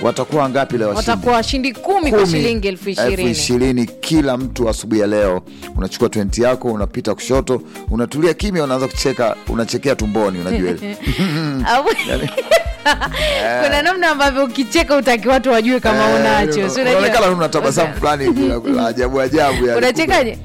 watakuwa ngapi leo washindi? watakuwa washindi kumi kwa Kumi, shilingi elfu ishirini ishirini kila mtu asubuhi ya leo unachukua 20 yako unapita kushoto unatulia kimya unaanza kucheka unachekea tumboni unajua ile. Au- kuna namna ambavyo ukicheka utaki watu wajue kama Eh, unacho si unajua? unaonekana una tabasamu fulani la- la ajabu ajabu yani. unachekaje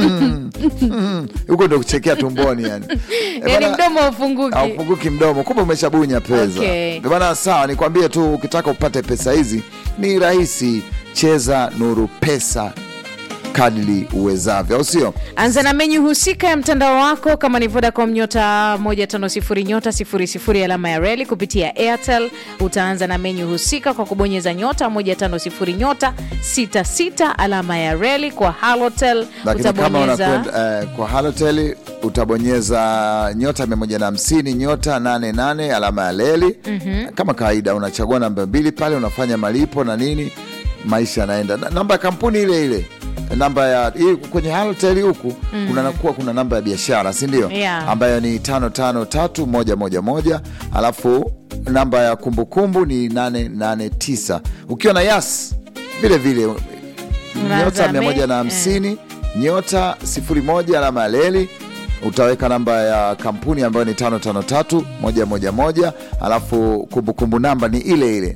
huko ndo kuchekea tumboni yani Eh, yani bana- mdomo ufunguki aupunguki mdomo kumbe umeshabunya pesa Okay. Ndio maana sawa nikwambie tu ukitaka upate pesa hizi ni rahisi cheza nuru pesa kadili uwezavyo au sio anza na menyu husika ya mtandao wako kama ni vodacom nyota 150 nyota 00 alama ya reli kupitia airtel utaanza na menyu husika kwa kubonyeza nyota 150 nyota 66 alama ya reli kwa halotel lakini kama utabonyeza unakwenda eh, kwa halotel utabonyeza nyota 150 nyota 88 alama ya leli mm-hmm. kama kawaida unachagua namba mbili pale unafanya malipo na nini maisha yanaenda Na- namba ya kampuni ile ile namba ya hii kwenye halotel huku mm. kunakuwa kuna namba ya biashara si ndio Yeah. ambayo ni tano tano tatu moja moja moja alafu namba ya kumbukumbu ni 889 ukiwa na yas vile vile Unaanza nyota me- 150 nyota 01 alama ya leli utaweka namba ya kampuni ambayo ni 553 111 alafu kumbukumbu namba ni ile ile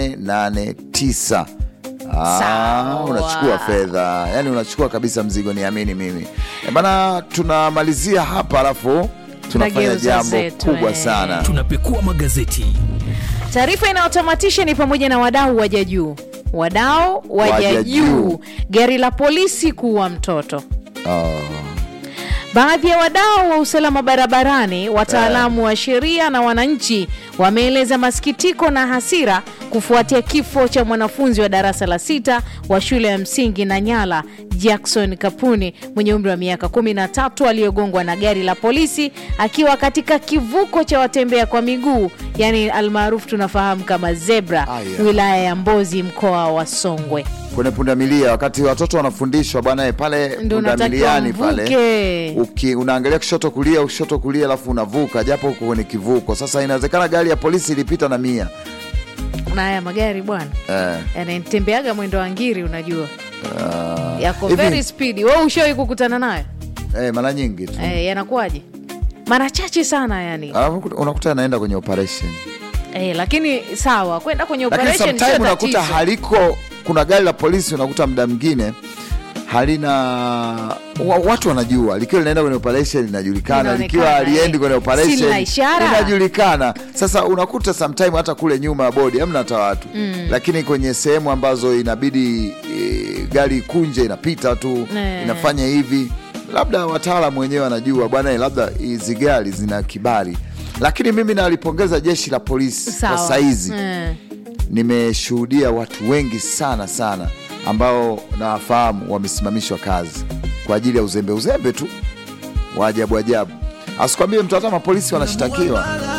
889 Ah, Sawa. unachukua fedha yani unachukua kabisa mzigo niamini mimi e bana tunamalizia hapa alafu tunafanya Tunageuza jambo zetu, kubwa eh. sana tunapekua magazeti taarifa inayotamatisha ni pamoja na wadau waja juu wadau waja Waja juu juu. gari la polisi kuwa mtoto oh. Baadhi ya wadau wa usalama barabarani, wataalamu wa sheria na wananchi wameeleza masikitiko na hasira kufuatia kifo cha mwanafunzi wa darasa la sita wa shule ya msingi Nanyala Jackson Kapuni mwenye umri wa miaka 13 aliyogongwa na gari la polisi akiwa katika kivuko cha watembea kwa miguu, yani almaarufu tunafahamu kama zebra, Aya. wilaya ya Mbozi, mkoa wa Songwe. kwenye pundamilia wakati watoto wanafundishwa bwana eh, pale Ndio unatakiwa pundamiliani pale mvuke. uki, unaangalia kushoto kulia kushoto kulia alafu unavuka japo huko kwenye kivuko sasa inawezekana gari ya polisi ilipita na mia Na haya magari bwana eh, yanatembeaga mwendo wa ngiri, unajua ah, yako hivi, very speed. Wewe ushawahi kukutana nayo eh, mara nyingi tu eh, yanakuwaje? Mara chache sana yani alafu unakuta anaenda kwenye operation eh, lakini sawa, kwenda kwenye lakini operation sometime sio unakuta tatizo. haliko kuna gari la polisi unakuta muda mwingine halina wa, watu wanajua likiwa linaenda kwenye operation linajulikana Linaonekana, likiwa aliendi eh. kwenye Si operation lina ishara? linajulikana sasa unakuta sometime hata kule nyuma ya bodi hamna hata watu mm. lakini kwenye sehemu ambazo inabidi e, gari ikunje inapita tu Eh. inafanya hivi labda wataalamu wenyewe wanajua bwana labda hizi gari zina kibali lakini mimi nalipongeza jeshi la polisi Sawa. kwa saizi eh. nimeshuhudia watu wengi sana sana ambao nawafahamu wamesimamishwa kazi kwa ajili ya uzembe uzembe tu wa ajabu ajabu asikwambie mtu hata mapolisi wanashtakiwa